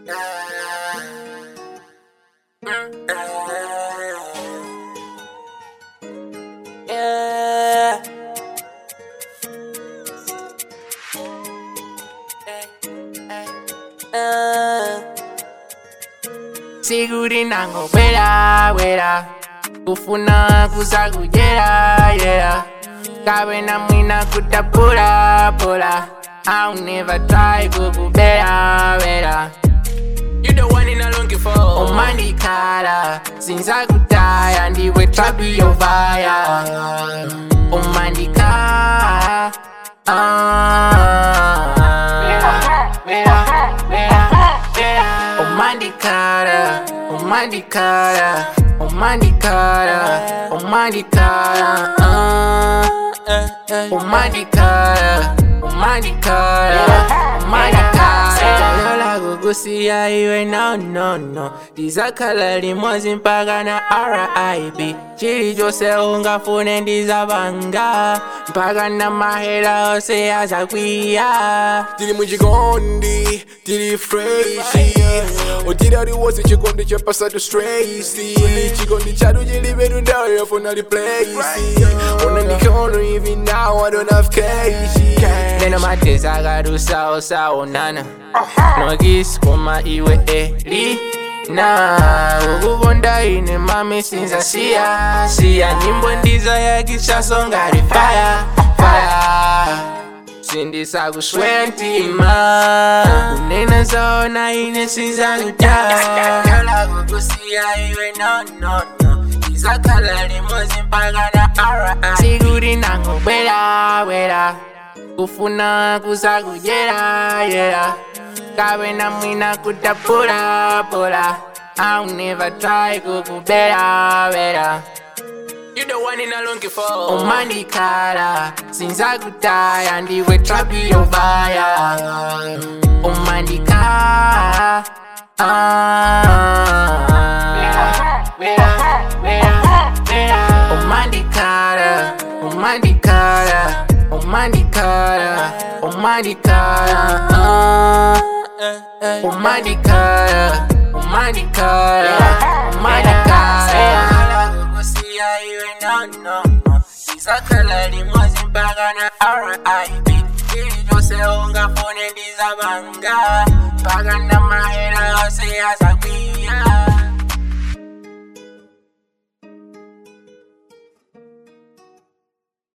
Yeah. Uh. Siguri nango wera wera kufuna kusakujera yera kabe na mwina kutapula pula I'll never try kukubera bera You the one in a looking for Omandikala sinzakutaya ndiwe trapi yovaya Omandikala ah. Vera, vera, vera. Omandikala Omandikala Omandikala Omandikala ah. Omandikala Omandikala Omandikala Lola kukusiya iwe no no no ndizakhala limodzi mpaka na RIB chili chose ungafune ndizabanga mpaka na mahera ose azakwiya tiri muchikondi tiri freshi utira wose chikondi chapasatu straighti chikondi chatu chilibedu ndawo yafuna replace unandikono hivi now I don't have cash Neno mateza akarusawo saonana nokisi koma iwe eli na ukubonda ine mami sinza siya siya nyimbo ndiza yakishasonga rifaya faya sindisa kuswera ntima kunena zaona ine sinza kutala kukusiya iwe no no no izakhala limodzi mpaka na RI sikuri nango bwera bwera kufuna kusakujera yera kabe na mwina kutapula pula I'll never try kukubera bera You the one in a looking for Omandikala sinzakutaya ndiwe trapi yovaya Omandikala ah. Vera, vera, vera. Omandikala Omandikala Omandikala Omandikala ah. Omandikala Omandikala Omandikala kukusiya iwe no no no izakhala limodzi mpaka na RIB chili chose ungafune ndizabanga mpaka na mahera ose azakwiya